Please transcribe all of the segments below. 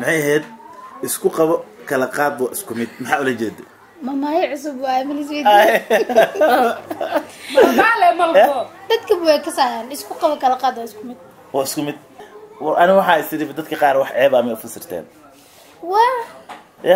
maxay ahayd isku qabo kala qaad waa isku mid maxaa ula jeeda mamaayo cusub waa amilisweyd Maale malko. dadka way kasayaan isku qabo kala qaad waa isku mid waa isku mid War, ani waxaa isiri dadka qaar wax ceeb ama ufasirteen waa ya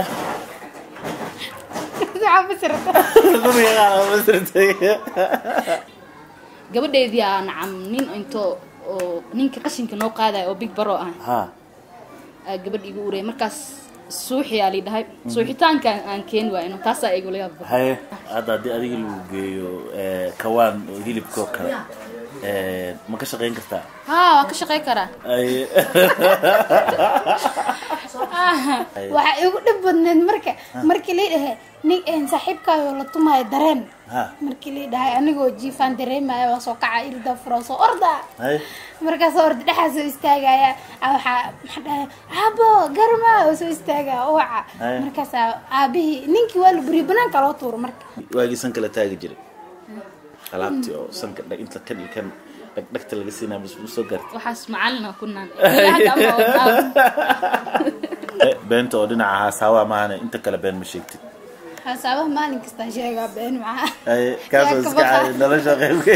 waxaa fasirata dadka qaar waa ufasirtay Gabadheedii aa nacam nin into oo ninka qashinka noo qaadaya oo big baro ah ha aa gabadh igu urey markaas suuxi aa lidhahay suuxitaanka aan keeni waayno taasaa igula yaab badan haye hadda haddii adiga lagu geeyo eh, kawaan oo hilibka oo kale eh, ma ka shaqayn kartaa haa waa ka shaqey karaa Haye. waxaa igu dhib badneed marka markii lii dhahay nin een saaxiibkaayo la tumaayo dareen ha markii lii dhahay anigoo jiifaan dareemaya waa soo kaca irda furo soo orda haye markaasoo orda dhexaa soo istaagaya aa waxaa maxaa dhahay aabo garma oo soo istaagaya uwaca Haya. markaasaa aabihii ninkii waa la buriyo banaanka loo tuuro marka waagii sanka la taagi jiray alaabtii oo sanka dhag inta kan iyo kan dhagdhagta laga siinaa mus soo gaartay waxaas macalina ku naan Ilaa hadda ama oo- Eh, beenta oo dhinaca haasaawa maahane inta kale been ma sheegtid hasaabaha maalin kastaa sheegaa been maxaa Haye, kaasoo Yaa iska ka baqa. caadi nolosha qaybka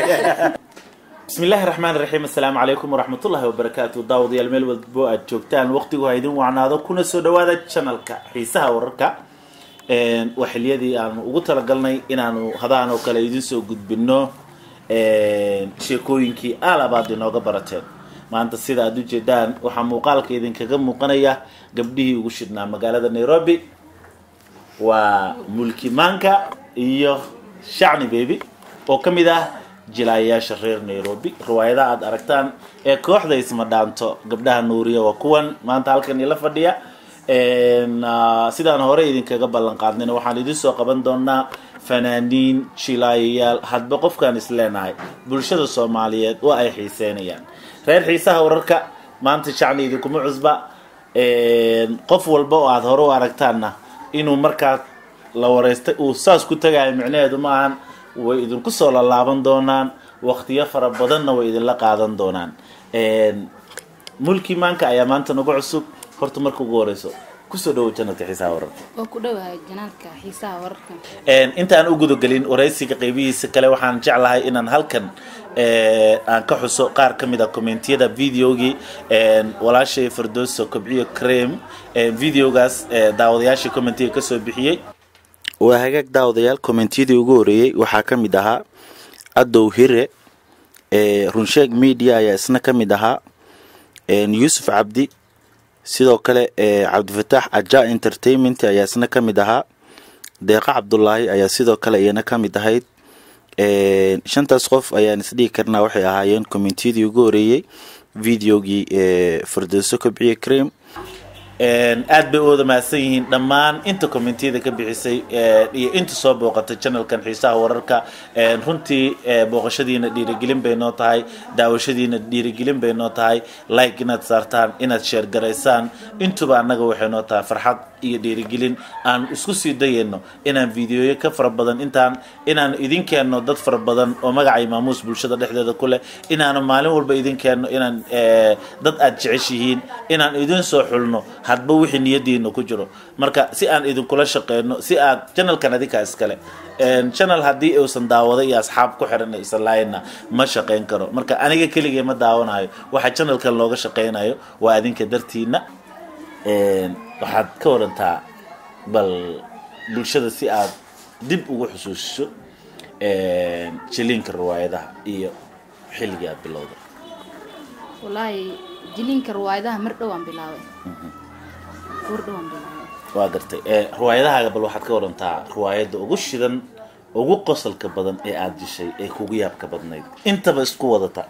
بسم الله الرحمن الرحيم السلام عليكم ورحمة الله وبركاته داود يا الميل والبو أجوكتان وقتي وهيدين وعنادو كنا سو دوادا channelka xiisaha wararka een waxiliyadii aan ugu talagalnay inaanu hadaan oo kale idin soo gudbino een sheekooyinkii aalabaad inooga barateen maanta sida aad u jeedaan waxaa muuqaalka idinkaga muuqanaya gabdhihii ugu shidhnaa magaalada nairobi waa mulki maanka iyo shacni baby oo ka mid ah jilaayaasha reer nairobi riwaayadaha aad aragtaan ee kooxda isma dhaanto gabdhaha nuuriya waa kuwan maanta halkan ila fadhiya Een, ah, sidaan hore idinkaga ballan qaadnayna waxaan idin soo qaban doonaa fanaaniin jilaayayaal hadba qofkaan is leenahay bulshada soomaaliyeed waa ay xiiseynayaan reer xiisaha wararka maanta shacni idinkuma cusba Een, qof walba oo aada hore u aragtaanna inuu markaa la wareystay uu saas ku tagayo micnaheedu ma ahan way idinku soo lalaaban doonaan waqtiyo fara badanna way idinla qaadan doonaan Een, mulki maanka ayaa maanta nagu cusub horta marka ugu horeyso kusoo dhawow janadka xiisaha wararka waa ku dhowahay janaalka xiisaha wararka Een, intaan u gudagelin waraysiga qeybihiisa kale waxaan jeclahay inaan halkan ee, aan ka xuso qaar ka mid a commentiyada videogii een, walaashay firdowso kobciyo creme een, videogaas ee, daawadayaashii commentiga kasoo bixiyey waa hagaag daawadayaal commentiyadii ugu horeeyey waxaa ka mid ahaa adow hire ee, runsheeg media ayaa isna ka mid ahaa een, yuusuf cabdi sidoo kale ee, cabdifataax aja entertainment ayaa isna ka mid ahaa deeqa cabdulaahi ayaa sidoo kale iyana ka mid ahayd Een, shantaas qof ayaan isdhihi karnaa waxay ahaayeen commentiyadii ugu horeeyey videogii ee firdowso kobciye cream Een, aad bay u wada mahadsan yihiin dhammaan inta commentiyada ka bixisay ee, iyo inta soo booqatay channelkan xiisaha wararka Een, runtii ee, booqashadiina dhiirigelin bay noo tahay daawashadiina dhiirigelin bay noo tahay like inaad saartaan inaad share garaysaan intuba annaga waxay noo tahay farxad iyo dhiirigelin aan isku sii dayayno inaan videoyo ka fara badan intaan inaan idin keenno dad fara badan oo magacay maamuus bulshada dhexdeeda ku leh inaanu maalin walba idin keenno inaan ee, dad aad jeceshihiin inaan idin soo xulno hadba wixii niyadiina ku jiro marka si aan idinkula shaqeyno si aad channelkan adinkaa iskale Een, channel haddii uusan daawado iyo asxaab ku xiran isan lahaynna ma shaqeyn karo marka aniga keligay ma daawanayo waxa channelkan looga shaqeynayo waa adinka dartiina Een, waxaad ka warantaa bal bulshada si aad dib ugu xusuusiso een, jiliinka riwaayadaha iyo xilligii aad bilowday wallaahi jiliinka riwaayadaha mar dhowaan bilaabay war dhowaan bilaabay waa gartay ee, riwaayadahaaga bal waxaad ka warantaa riwaayadda ugu shidan ugu qosolka badan ee aada dishay ee kugu yaabka badnayd intaba isku wadata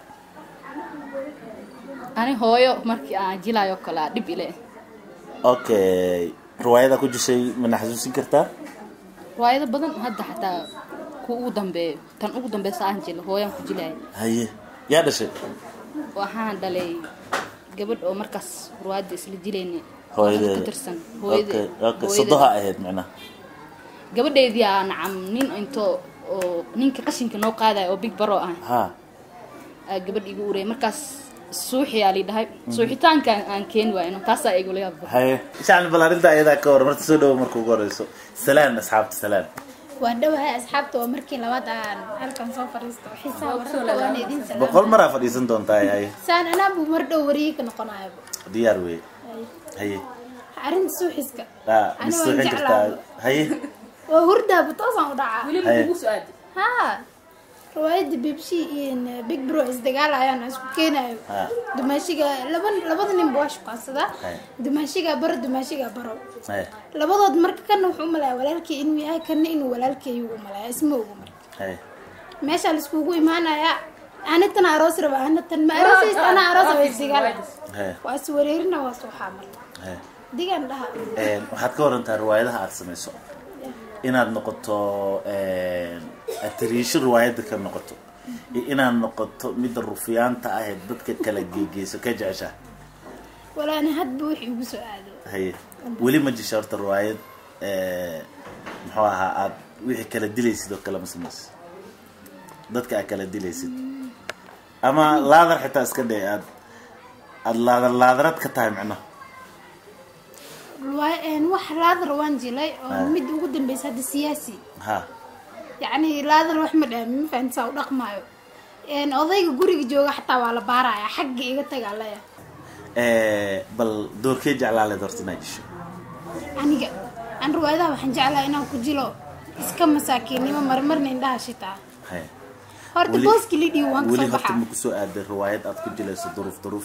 ani hooyo markii aan jilaayo kale aa dhib ile okay riwaayada ku dishay mana xasuusin kartaa riwaayado badan hadda xataa ku ugu dambeeyo tan ugu dambeysa aan jilo hooyaan ku jilaaya haye yaa dhashay waxaan dhalay gabadh oo markaas riwaayadda isla jilayna hooyadeeda ka tirsan okay okay hooyadeeda sodoha ahayd macnaha gabadheedii aa nacam nin into oo ninka qashinka noo qaadaya oo big baro ah ha aa gabadh igu urey markaas suuxiyaa la dhahay suuxitaanka aan keeni waayno taasaa igula yaab badan haye shacni bal arrinta ayadaa ka hor marta soo dhawo marka ugu horeyso salaan asxaabta salaan waa dhowahay asxaabta waa markii labaad aan halkan soo fariisto xiisaha wararka waana idin salaam boqol maraa fadhiisan doontaa haye saan anaabu mar dhow wariyey ka noqonayo diyaar wey haye arrinta suuxiska aa Ani mis waan suuxin kartaa jeclaa. haye waa hurdaaba toosaan u dhacaa weliba Haye. kugu soo aadi haa riwaayadda bibshi iyo big bro isdagaalayaan isku keenayo Ha. dumaashiga laba labada nin waa shukaansadaa Haye. dumaashiga baro dumaashiga baro haye labadood marka kana wuxuu u malaya walaalkii inuu yahay kana inuu walaalkeeyu u malaya isma ogu marka haye meeshaa laiskugu imaanaya anitana aroos raba anitan ma aroosaysa ana aroos raba isdagaala haye waa is wareerina waa suuxaa marka haye digan dhaha Een, waxaad ka warantaa riwaayadaha aad samayso inaad noqoto atiriisho riwaayadda ka noqoto iyo inaad noqoto midda rufiyaanta ah ee dadka kala geegeyso ka jecesha walaana hadba wixii igu soo aado haye weli ma jisha horta riwaayad ee, muxuu ahaa aad wixii kala dilaysid oo kale ma samayso dadka aad kala dilaysid ama laadar xitaa iska dhe aad aad laadar laadarad ka tahay micnaha Waa- een, wax laadar waan jilay oo Ah. mid ugu dambeysa hadda siyaasi ha yacni laadar wax ma dhaamin ma fahanti saa u dhaqmaayo Een, odayga guriga jooga xataa waa la baaraya xagga iga tagaa laya Ee, bal doorkee jeclaaleed horta inaad jisho aniga aan riwaayadaha waxaan jeclahay inaan ku jilo iska masaakiinnimo marmarna indhaha shitaa haye horta Weli- booski lidhiyo waan weli kasoo horta baxaa ma kusoo aaday riwaayad aad ku jilayso duruuf duruuf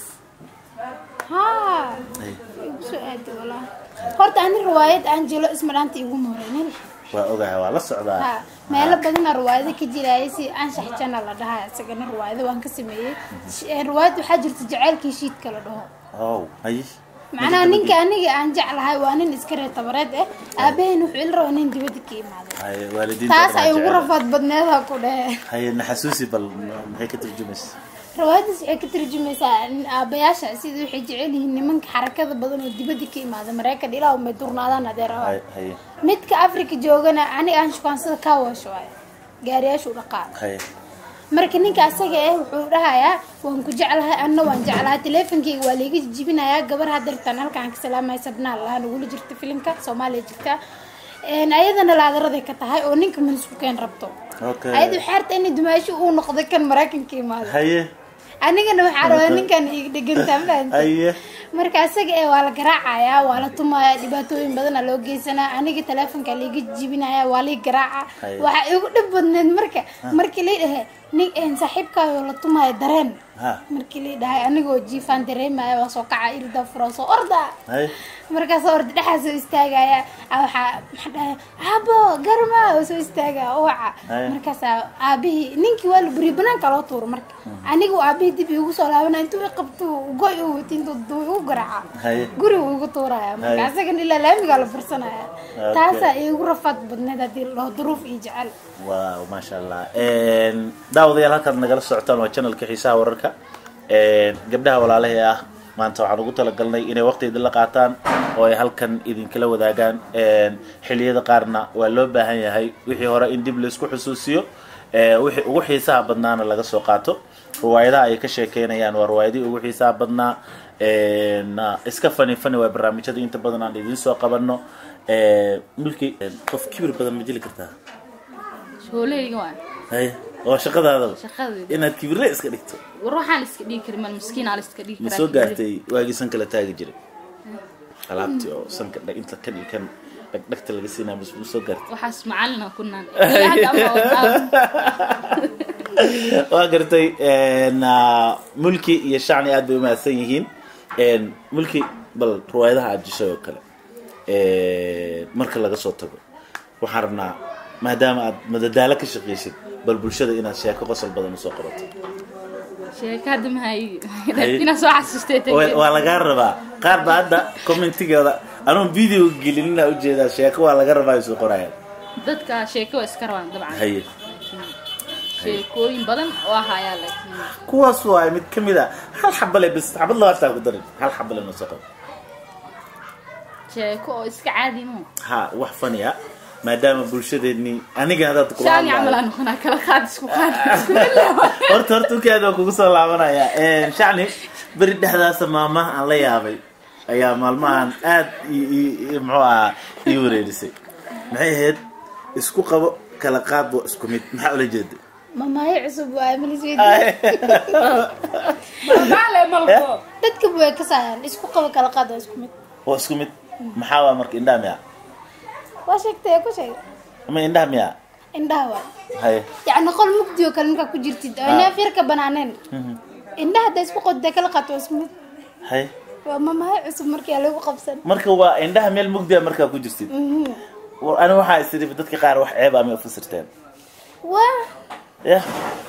haa Haye, igu soo aadi walaa horta ani riwaayad aan jilo isma dhaanta iguma horeynin waa ogahay waa la socdaa ha meelo badana riwaayado ka jiraya si anshax jana la dhahaa isagana riwaayado waan ka sameeyey Sh- ee, riwaayad waxaa jirta jaceylkii shiidka la dhaho ow haye macnaha ninka aniga aan jeclahay waa nin iska reer tabareed eh aabaheen wuxuu ila rabaa nin dibadda ka imaaday haye waalidiinta taas dhan ay waa ugu jecel. rafaad badneeda ku dhehe haye naxasuusi bal maxay ka turjumaysa riwaayadaas waxay ka tarjumaysaa in aabayaasha sida waxay jecel yihiin nimanka xarakada badan oo dibadda ka imaada maraykan ilaa umay durnaadaan adeer haye haye midka afrika joogana aniga aan shukaansada kaa waasho waayo gaariyaashu dhaqaa haye marka ninka asaga eh wuxuu dhahayaa waan ku jeclahay anna waan jeclahay teleefonkeyga waa laiga jijibinayaa gabar hadeertaan halkaan ka salaamaya sabnaa lahaa nagula jirta filimka soomaaliya jirta Een, ayadana laadaraday ka tahay oo ninka manisku keen rabto okay ayadu xeerta inay dumaashi uu noqday kan maraykanka imaada haye anigana waxaa rabaa ninkan iga dhegantaa fahanti haye marka asaga ee waa la garaacayaa waa la tumayaa dhibaatooyin badana loo geysanaa aniga teleefonka laiga jibinaya waa lii garaaca Haye. waxaa igu dhib badneed marka markii lii dhahe nin een saaxiibkaayo la tumaayo dareen ha markii lii dhahay anigoo jiifaan dareemaya waa soo kaca irda furo soo orda haye markaasoo orda dhexaa soo istaagaya Ah, waxaa maxaa dhahay aabo garma oo soo istaagaya uwaca Haye. markaasaa aabihii ninkii waa la buriye banaanka loo tuuro marka anigu aabihii dib igu soo laabana intuu i qabto goy u wati intuu duu igu garaaca haye guriga ugu tuuraya marka Haye. asagana ilaa laamigaa la fursanaya Okay. taasaa igu rafaad badneed haddii loo duruuf iyo jecel waaw maasha allah Een, daawadayaal halkaad nagala socotaan waa channelka xiisaha wararka Een, gabdhaha walaalahee ah maanta waxaan ugu talagalnay inay waqti idin la qaataan oo ay halkan idinkala wadaagaan Een, xilliyada qaarna waa loo baahan yahay wixii hore in dib laisku xusuusiyo Ee, wixii ugu xiisaha badnaana laga soo qaato riwaayadaha ay ka sheekeynayaan waa riwaayadihii ugu xiisaha badnaa Een, iska fani fani waa barnaamijyada inta badan aan idiin soo qabanno Ee, mulki qof kibir badan ma jeli kartaa shooleyga waa haye oo shaqadaada shaqadeeda inaad kibirle iska dhigto war waxaan la iska dhigi karin mal miskiin aa la iska dhigi ma karaa soo gaartay waagii sanka la taagi jiray alaabtii oo sanka dhag inta kan iyo kan dhagdhagta laga siinaa mas ma soo gaartay waxaas macalina kunaan ilaa hadda ama wadaa waa gartay een, ah, mulki iyo shacni aad bay umahadsan yihiin Een, mulki bal riwaayadaha aad jishay oo kale Een, marka laga soo tago waxaan rabnaa maadaama aad madadaalo ka shaqaysid bal bulshada inaad sheeko qosol badan usoo qabato sheeka hadda mahay Haye. inaa soo xasuustay Waa- waa lagaa rabaa qaar ba hadda commentigooda anuun video gelinina ujeedaa sheeko waa laga rabaa isu qorayaan dadka sheeko waa iska rabaan dabcan haye sheekooyin badan oo ahayaa laakiin kuwaas waa mid ka mid a hal xabale bis xabad labaataa ku darin hal xabale noo soo qabo sheeko oo iska caadi mo ha wax fani ah maadaama bulshadeennii aniga haddaad kula shaani camal hadlayo aan noqonaa kala qaad isku qaad isku ilaa horta horta ukaad waa kugu soo laabanaya shacni beri dhexdaasa maamaha aan la yaabay ayaa maalmahan aad i- i- i- muxuu ahaa ii wareerisay maxay ahayd isku qabo kala qaad waa isku mid maxaa ula jeeda mamaayo cusub waa amilisweyd maale malko dadka way kasayaan isku qabo kala qaad waa isku mid waa isku mid maxaa waa marka indhaha miya waa sheegtay ku sheeg ama indhaha miya indhaha waa haye yacni qol mugdi oo kale markaa ku jirtid oo Ah. neef yar ka banaaneen indhaha hadda isku qodda kala qaad waa isku mid haye waa mamaayo cusub markii lagu qabsan marka waa indhaha meel mugdiya markaa ku jirtid Mhm. war ani waxaa isiri dadka qaar wax ceeb ama ufasirteen waa ya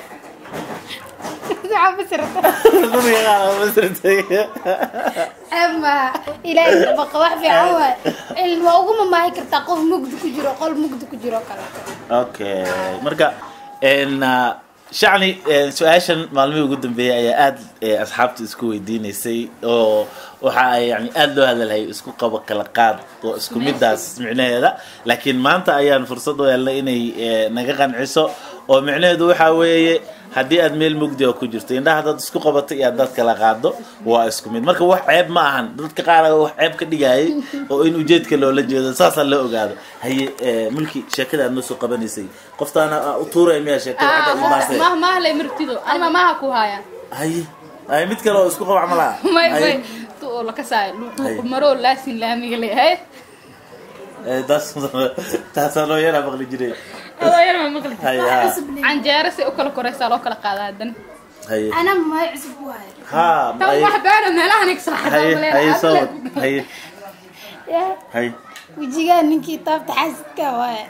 waxaa fasirata dadka qaar waa ufasirtay ceeb maaha ilaahay baqa wax fiican waay ilin waa ugu mamaahi kartaa qof mugdi ku jiro qol mugdi ku jiro kale okay marka n shacni eh, su-aashan maalmihii ugu dambeeyay ayaa aad eh, asxaabta isku weydiinaysay oo waxa ay yani aada loo hadalhayay isku qabo kala qaad oo isku midaas micnaheeda laakiin maanta ayaan fursad u helnay inay eh, naga qanciso oo micnaheedu waxaa weeye haddii aad meel mugdi oo ku jirto indhaha haddaad isku qabato iyo haddaad kala qaado waa isku mid marka wax ceeb ma ahan dadka qaar ayaa wax ceeb ka dhigayay oo in ujeedka loola jeedo saasaa loo ogaado haye eh, mulki sheekada aad noo soo qabanaysay qoftaana aa u tuuraya miyaa sheekada xagga imaase mah mahle martido ani mamaha ku haya haye haye mid kale oo isku qaba camalaha may Haye. may tu oo lakasaayo Haye. maroo laasin laamiga leeyahay Eh, taas taasaa loo yaraa maqli jiray adoo yar ma maqli haye ha canjeero si u kala koraysaa loo kala qaadaa haddana haye anaa mamaayo cusub waay ha tan haye wax beena meelahan igsa haye haye soo wad haye yaa haye wejigaa ninkii taabta xaasidka waay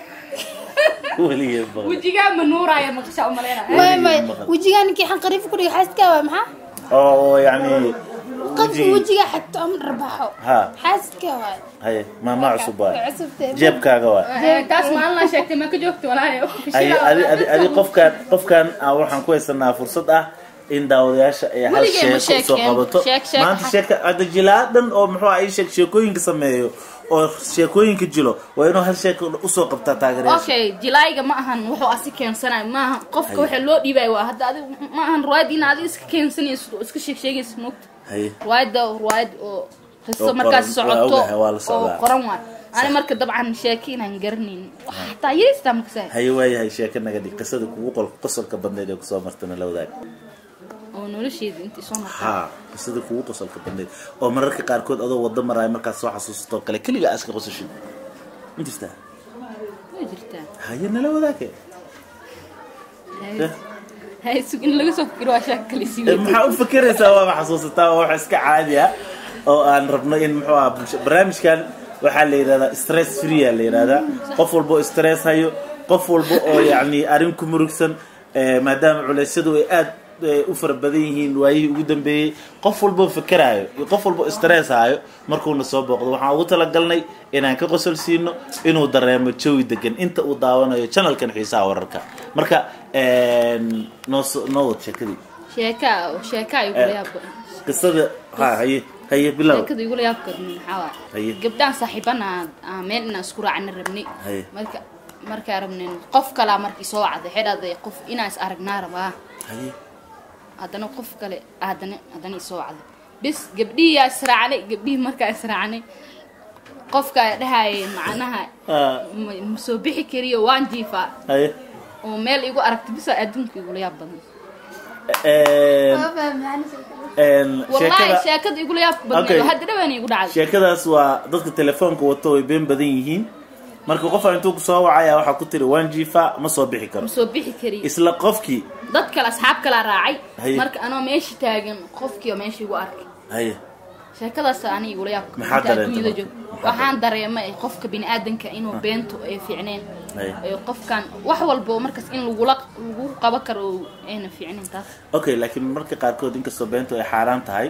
weligeen maqli wejigaa ma nuuraya maqsha umaleynaya waay may maqal. wejigaa ninkii xanqariif ku dhigay xaasidka waay maxaa oo yani qofka weji- wejigaa xagto ama dharbaxo ha xaasidka waay haye maama cusub waay cusubtee jeebkaaga waay taas maalin la sheegtay ma ka joogto walaayo Ay, adi adi adi qofkaan qofkaan ah, waxaan ku haysanaa fursad ah in daawadayaasha ay hal Weligeen ma sheeko soo sheekeen. qabato Sheek, sheek, maanta ha- sheeka hadda jilaadan oo muxuu ah ii sheeg sheekooyinka sameeyo oo sheekooyinka jilo waa inuu hal sheeko usoo qabtaa taageerayaasha okay jilaayga ma ahan wuxuu asi keensanayo ma ahan qofka waxa loo dhiibaya waa hadda adi ma ahan ruwaayad in adi iska keensanayso oo iska sheeg sheegaysa moogta haye ruwaayadda ruwaayad oo Oo qiso markaas qoran. Waa socoto ogahay, waa la oo socdaa. qoran waay ani marka dabcan sheeki inaan garanayn wax hataa yeestaa makasay haye waayahay sheeko naga dhig qisada kugu qol qosolka badneed ee kusoo martana la wadaag oo nolosheeda intii soo martay ha qisada kugu qosolka badneed oo mararka qaarkood adoo wado maraayo markaad soo xasuusato kale keliga aska qosashid intistaa way jirtaa haye nala wadaage Hay- hay sug in laga soo fikiro waa sheeko kale Eh, siiwey maxaa u fikiraysaa waaba xasuusataa waa wax iska caadi ah oo aan rabno in muxuu ah bulsho barnaamijkan waxaa la yidhahdaa stress free a la yidhahdaa qof walba oo stress hayo qof walba oo yacni arrin ku murugsan eh, maadaama culeysyadu ay aad eh, u fara badan yihiin waayihii ugu dambeeyey qof walba oo fikiraayo iyo qof walba oo stress hayo markuuna soo booqdo waxaan ugu talagalnay inaan ka qosol siino inuu dareemo jawi degan inta uu daawanayo channelkan xiisaha wararka marka een, noo soo- noo wad sheekadii sheeka sheeka ay igula yaab badan qisada ha haye haye bilow sheekada igula yaab badan maxaa waay Haye. gabdhaan saaxiibana aan meel inaan isku raacna rabnay Haye. marka markaa rabneen qof kalaa markii soo wacday xidhaday qof inaan is aragnaa rabaa haye haddana qof kale haddana haddana isoo wacday bis gabdhihiyaa israacnay gabdhihii markaa israacnay qofka dhahayay macnaha Ah, ma ma soo bixi kariyo waan jiifaa haye oo meel igu aragta bisa adduunka igula yaab badan Een, waa fahmaan een, wallahi sheekada sheekada igula yaab Okay. badneed hadda dhawaana igu dhacday sheekadaas waa dadka telefoonka wato way been badan yihiin marka qofa intuu ku soo wacaya waxaa ku tiri waan jiifa ma soo bixi karo ma soo bixi kariyo isla qofkii dad kale asxaab kalaa raacay Haye. marka anoo meesha taagan qofkii oo meesha igu arkay haye sheekadaas ani igula yaab Maxaa dareentay adduunyada marka? joog Maxaa waxaan dareemay qofka biniaadanka inuu beento ay fiicneen Haye. ee qofkan wax walba oo markaas in lagula lagu qaban karo oo ayna fiicneen taas okay laakiin marka qaarkood inkastoo beentu ay xaaraan tahay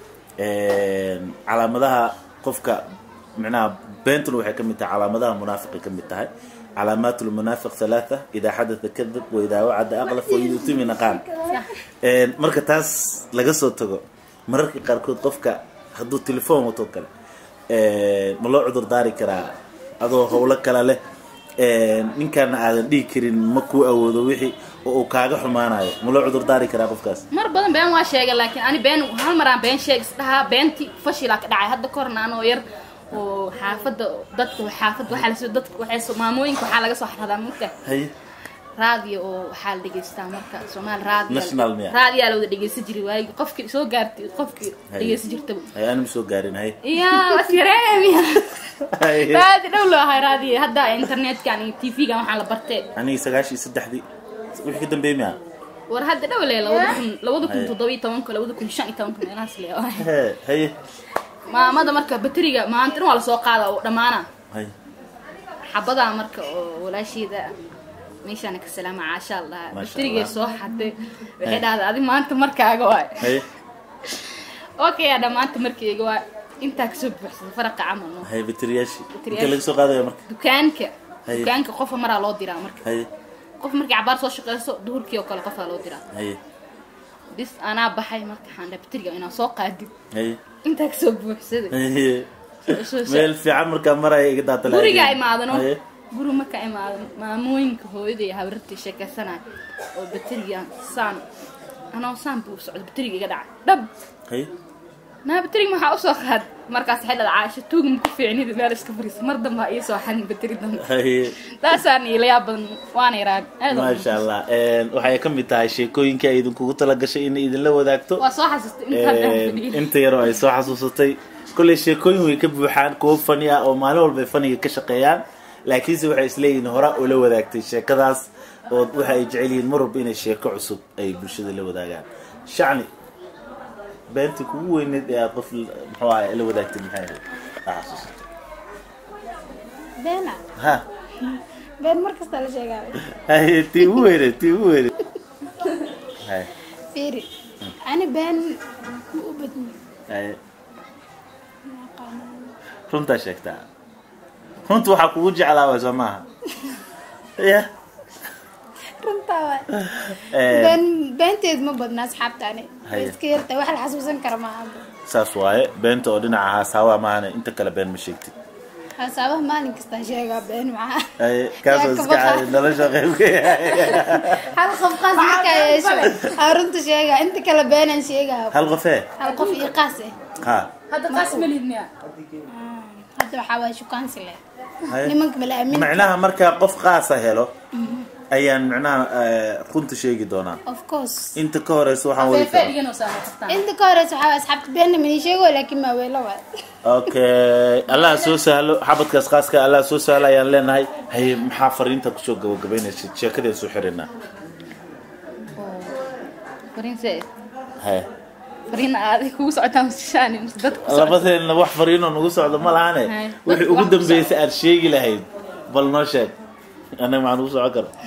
een, calaamadaha qofka micnaha beentuna waxay ka mid tahay calaamadaha munaafiqay ka mid tahay calaamaat lmunaafiq halaatha idaa xadatha kadab wa idaa wacada aqlaf wa yutumina qaal Een, marka taas laga soo tago mararka qaarkood qofka hadduu telefoon wato kale een, ma loo cudur daari karaa adoo howlo kale leh ninkaana aadan dhihi karin ma kuu awoodo wixii oo uu kaaga xumaanayo ma loo cudur daari karaa qofkaas mar badan been waa sheegay laakiin ani been hal maraan been sheeg isdhahaa beentii fashilaa ka dhacay hadda kahorna anoo yar oo xaafadda dadka xaafadda waxaa lasoo dadka waxay soo maamooyinka waxaa laga soo xaradaa marka haye raadiyo oo waxaa la dhegeystaa marka soomaali raadiyo National miya? raadiyaa la wada dhegeysan jiray waagi qofkii soo gaartay qofkii Haye. dhegeysan jirtaba haye ani ma soo gaarin haye yaa wasyareemiya Haye. raadi dhow loo ahay raadiyo hadda internetkan iyo tv-gan waxaa la bartee aniga sagaashii saddexdii wixii ka dambeeyey miya war hadda dhow le labada kun labada kun Haye. toddoba iyo tobanka labada kun shan iyo tobanka meelahaas le Hee, haye maamada marka bateriga maanta dhan waa lasoo qaada oo dhammaana haye xabadaa marka oo walaasheeda meeshaana ka salaama caasha allah Maasha baterigay Allah. soo xaday waxay Haye. dhahday adi maanta markaaga waay haye okay adha maanta markayga waa intaa kasoo buuxsada faraqa camal no haye bateriyaashii Bateriyaashii. inta laga soo qaadaya marka dukaanka Haye. dukaanka qofa maraa loo diraa marka haye qof markii cabaar soo shaqeyso duhurkii oo kale qofaa loo diraa haye bis anaa baxay marka waxaan dhahay bateriga inaan soo qaadin haye intaa kasoo buuxsaday haye Soo- soo- soo- meel fiican markaa maraya iga daata gurigaa imaadano haye guri markaa imaado maamooyinka hooyada iyo habarartii sheekeysanaya oo bateriga saan anoo saan buu socdo bateriga iga dhacay dhab haye naa bateriga maxaa usoo qaad markaas waxay dhada caasho tuuga ma ku fiicnida meel iska fariisa mar dambaa ii soo xadin bateri dambe haye taasaan ila yaab badan waana yaraan aad u maasha allah waxay ka mid tahay sheekooyinka ay idinkugu talagashay inay idinla wadaagto waa soo xasuustay intaan dhan fadhiyin inta yaroo ay soo xasuusatay kolley sheekooyin way ka buuxaan kuwo fani ah oo maalin walba ay faniga ka shaqeeyaan laakiinse waxay isleeyihiin hora ula wadaagtay sheekadaas oo waxa ay jecel yihiin mar walba inay sheeko cusub ay bulshada la wadaagaan shacni beentii kugu weyneed ee aad qof muxuu ahay la wadaagtay maxay ahayd Aa xasuusatay beena ha been mar kasta la sheegaa haye tii ugu weyneed tii ugu weyneed haye fiiri ani been ma u badni haye runtaa sheegtaa runta waxaa kugu jeclaa waa soo maaha ya runtaa waay Eh, been beenteed ma badna asxaabta ani way Haye. iska yartay wax la xasuusan kara maaha saas waaye beenta oo dhinaca haasaawa maahane inta kale been ma sheegtid hasaabaha maalin kasta sheegaa been maxaa Haye, kaasoo Yaa iska ka baqa. caadi nolosha qayb ka yahay hal qof qaas markaa yeesho aa runta sheegaa inta kale beenan sheegaa hal qofee hal qof iyo qaas eh ha hadda taas ma lihid miya hadda waxaa waay shukaansi leh haye. nimanka mala aamin macnaha markaa qof qaasa helo ayaan macnaha eh, runta sheegi doonaa of course inta ka horeysa waxaan wadi feefee karaa dhiganoo saama kartaan inta ka horeysa waxaa waay asxaabta beenna mani sheego laakiin maa weelo waay okay allah soo sahlo xabadkaas qaaska allah soo sahlo ayaan leenahay haye maxaa fariinta kusoo gabagabaynaysa sheekadeen soo xirinaa fariinse haye fariin aaday kugu socotaa musishaani mise dadka ku socota labadeenna wax fariinoo nagu socdo ma lahane Haye. wixii ugu dambeysay aad sheegi lahayd bal noo sheeg annaga maxaan ugu socon kara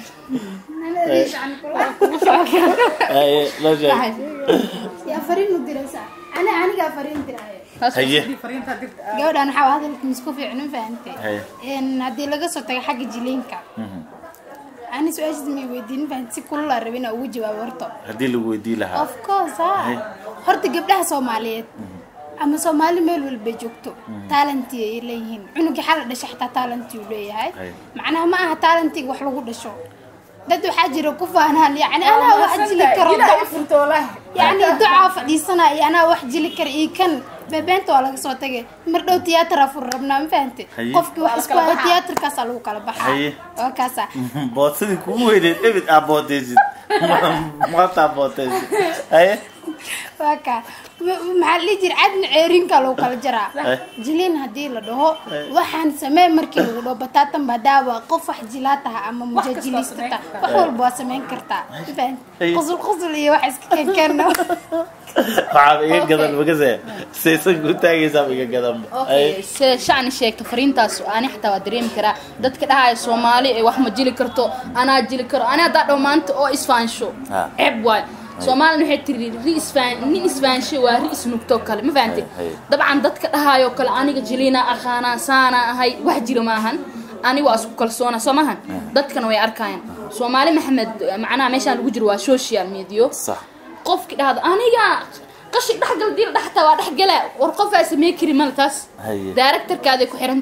haye noo sheeg yaa fariin u diraysaa ani anigaa fariin diraayo Taas Haye. waa fariinta dirta ah. gabadhan waxaa waa hadalka misku fiicnin fahantay Haye. Een, haddii laga soo tago xagga jiliinka ani su-aashaas may weydiin fahant si kulula rabin ugu jawaabo horto haddii lagu weydii lahaa of course ha horta gabdhaha soomaaliyeed ama soomaali meel walba joogto talanti ay leeyihiin cunugii xala dhasha xataa talanti uu leeyahay Hay. macnaha ma aha talantiga wax lagu dhasho dad waxaa jira ku faanaan yani anaa wax jili karo Ilaahay furto walahi. yani ducaa fadhiisanaya iyo anaa wax jili kara iyo kan bebeenta waa laga soo tagay mar dhow tiyaatar fur rabnaa ma fahante Haye. qofkii wax isku haya tiyaatarkaasaa lagu kala baxaa Haye. waa kaasa boodsadii kugu weyneed ebid aa bootaysid maanta aa bootaysid haye waa kaa Ma- maxaa la dhihi jira cadna ceerinka lagu kala jaraa Eh. jiliin haddii la dhaho waxaan samee markii lagu dhaho bataatan badaawa qof wax jilaa taha ama mujaajiliista samayn taha kartaa. wax walba waa samayn kartaa Ma fahanti? Eh. qusul qusul iyo wax iska keenkeeno waxaaba iga gadan magase saysan ku taagaysaaba iga gadanba Okay, sida shacni sheegto fariintaas ani xataa waa dareemi karaa dadka dhahaya soomaali ee wax ma jili karto anaa jili karo ani haddaa dhow maanta oo isfaansho Ha. ceeb waay soomaalina waxay tiri ri isfaan nin isfaansho waa ri isnugto kale ma fahanti Hay, hay. dabcan dadka dhahayo kale aniga jiliina aqaanaa saana ahay wax jira maahan ani waa isku kalsoona soo maahan dadkana way arkayaan soomaali maxamed macnaha meeshaan lagu jiro waa social media sax qofki dhahdo aniga qashig dhexgal diil dhexta waa dhexgala war qofaa samey kari male taas Haye. daaraktarkaaday ku xiran tahay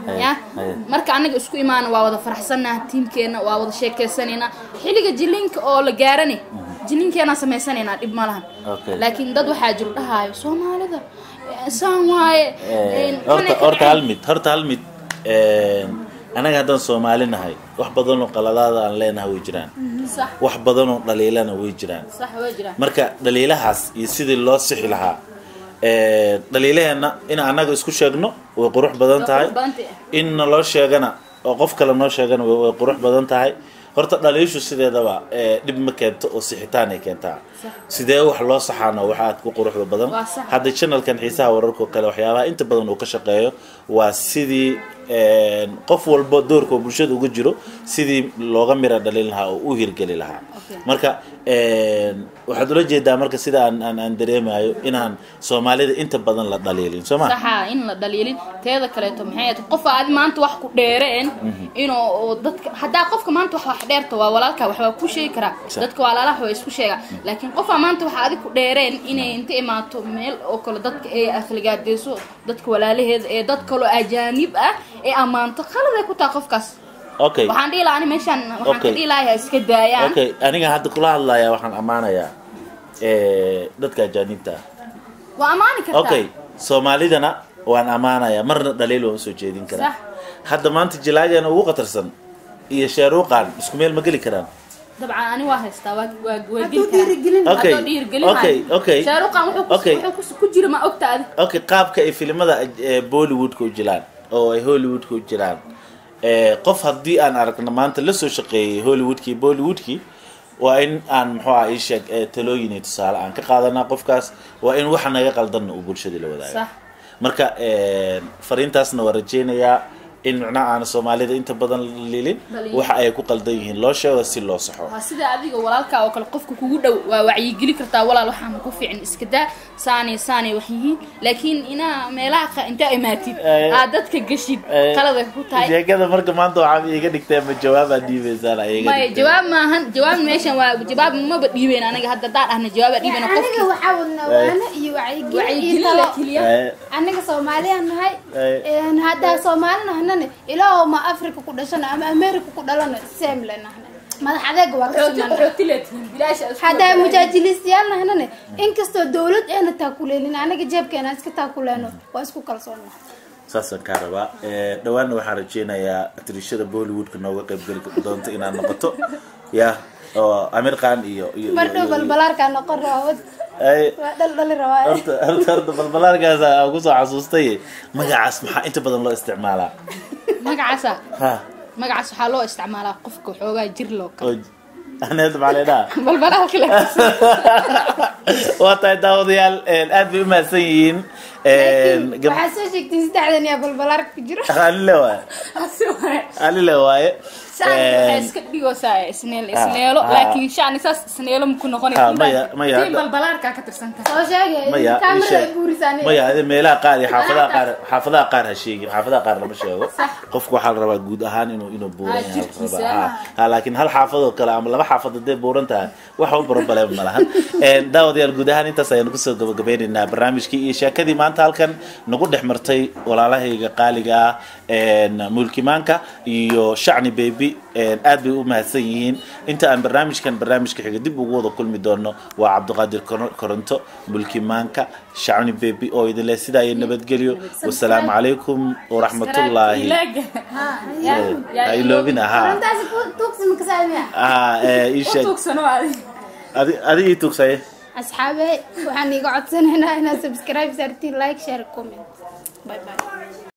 Haye, ya haye. marka anaga isku imaana waa wada faraxsannaha tiimkeena waa wada sheekeysanayna xilliga jilinka oo la gaarane jilinkeena samaysanayna dhib ma lahan Okay. laakiin dad waxaa jiro dhahaayo soomaalida eh, saan waaye Eh, eh, horta kanay ka horta dhaceen." hal mid horta hal mid een, anaga haddaan soomaali nahay wax badanoo qaladaada aan leenahay way jiraan sax wax badanoo dhaliilana way jiraan sax waa jiraan marka dhaliilahaas iyo sidii loo sixi lahaa ee, dhaliilaheenna in annaga isku sheegno way qurux badan Waa tahay qurux badan tahay. in naloo sheegana oo qof kale noo sheegana way way qurux badan tahay horta dhaliishu sideedaba ee, dhib ma keento oo sixitaan ay keentaa sidee wax loo saxaano wax aad ku quruxda badan Waa sax. hadda channelkan xiisaha wararka oo kale waxyaabaha inta badan uu ka shaqeeyo waa sidii een, qof walbo doorka oo bulshada uga jiro sidii looga mira dhalin lahaa oo u hirgeli lahaa Okay. marka een, waxaad ula jeedaa marka sida aan aan aan dareemayo inaan soomaalida inta badan la dhaliilin soo ma saxa in la dhaliilin teeda kaleeto maxay ahayd qof aad maanta wax ku dheereen inuu oo dadka haddaa qofka maanta wax wax dheerta waa walaalka wax waa ku sheegi karaa Sax. dadka walaalaha waa isku sheegaa laakiin qofaa maanta wax adig ku dheereen inay inta imaato meel oo kale dadka ay afligaadeyso dadka walaalaheeda ee dad kaloo ajaanib ah ee ammaanto khaladay ku taha qofkaas okay waxaan dhihi lahaa ani meeshaan waxaan ka Okay. dhihi lahaa iska daayaan okay aniga hadda kula hadlayaa waxaan ammaanayaa ee, dadka ajaanibta ah waa ammaani kartaa okay soomaalidana waan ammaanayaa marna dhaliil waan usoo jeedin karaa Sax. hadda maanta jilaageena ugu khatarsan iyo shaaruuqan isku meel ma geli karaan dabcan ani waa haystaa waa waa waa Hadduu geli karaa. dhiirigelin Okay. Hadduu dhiirigelin Okay, maayo. okay. shaaruqan wuxuu ku- Okay. wuxuu ku- ku jira ma ogta adi okay qaabka ay filimada ee, bollywoodka u jiraan oo ay hollywoodka u jiraan ee, qof haddii aan aragno maanta la soo shaqeeyay hollywoodkii bollywoodkii waa in aan muxuu ah ii sheeg ee, talooyin iyo tusaale aan ka qaadanaa qofkaas waa in waxa naga qaldanna uu bulshada la wadaago sax marka een, fariintaasna waa rajeynayaa in micnaha aan soomaalida inta badan lilin Dhaliilin. waxa ay ku qaldan yihiin loo sheego si loo saxo waa sida adiga walaalkaa oo kale qofka kugu dhow waa wacyigeli kartaa walaal waxaan ku fiican iska daa saanay saanay wax yihiin laakiin inaa meelaha qa- intaa imaatid Eh. aad dadka geshid Eh, qalada ku tahay sheekada marka maanta waxaa iga dhigtay ma jawaabaad dhiibaysaan iga maya jawaab maahan jawaab meeshan waa jawaab maba dhiibeyn aniga hadda daan dhahna jawaaba dhiibeyn aniga qofki waxaa wadnaa waano iyo wacyigelin iyo wacyigeli talo la keliya anaga soomaaliyaan nahay Ay. een, haddaa soomaali nahnane ilaahow ma africa ku dhashana ama america ku dhalana same le nahne madax adeega waa ka xooti siman xooti la tihin bilaash isku haddaa wadaagaan. mujaajilistayaal nahnane inkastoo dowlad eena taakuleelin anaga jeebkeena iska taakuleeno waa isku kalsoonna saasaan kaa rabaa Eh, dhawaanna waxaan rajeynayaa atrishada bollywoodka nooga qaybgeli doonto inaad noqoto ya oo amir khan iyo iyo iyo- mardhow iyo- balbalaarkaa noqon raawad Ay, waa dhal dhali rabaa horta horta horta balbalaarkaas aan kusoo xasuustay magacaas maxaa inta badan loo isticmaalaa magacaasa ha magacaas waxaa loo isticmaalaa qofka xoogaa jir loo kale oo aneed maxaa leedhaha balbalaa kale waa tahay daawadayaal een, aad bay u mahadsan yihiin een, gab- waxaa soo sheegtiin saddexdan yaa balbalaarka ku jiro alile waaye Asi waaye. alile waaye shacni waxay Een, iska dhigoosaa isneel isneelo ah. laakiin shacni saas isneelo maku Ah, noqonaysa maya- maya, tii hadda- balbalaarkaa ka tirsan tahay soo sheegay maya ii kaamirada sheeg. buurisaan maya ade meelaha qaar iyo xaafadaha qaar xaafadaha qaar ha sheegin xaafadaha qaar lama sheego Sax. qofku waxaa la rabaa guud ahaan inuu inuu buuran Ah, yahay jirkiisa, la rabaa. ah. Ha, ha, laakiin hal xaafadoo kale ama laba xaafad hadday buuran tahay wax u problem ma lahan Een, daawadayaal guud ahaan intaas ayaanu kusoo gabagabeynaynaa barnaamijkii iyo sheekadii maanta halkan nagu dhex martay walaalahayga qaaliga ah een, mulkimaanka iyo shacni baby een, aad bay u mahadsan yihiin inta aan barnaamijkan barnaamijka xiga dib ugu wada kulmi doono waa cabdiqaadir Kor- koronto mulkimaanka shacni baby oo idin leh sidaa iyo nabadgelyo wasalaamu calaykum waraxmatullaahi Ilaaga. ha iloobina ha runtaasi tuugsi makasaamiya ha ee, ii U sheeg tuugsano adi. adi adi ii tugsaye asxaabe waxaan iga codsanaynaa inaad subscribe saartiin like share comment bye bye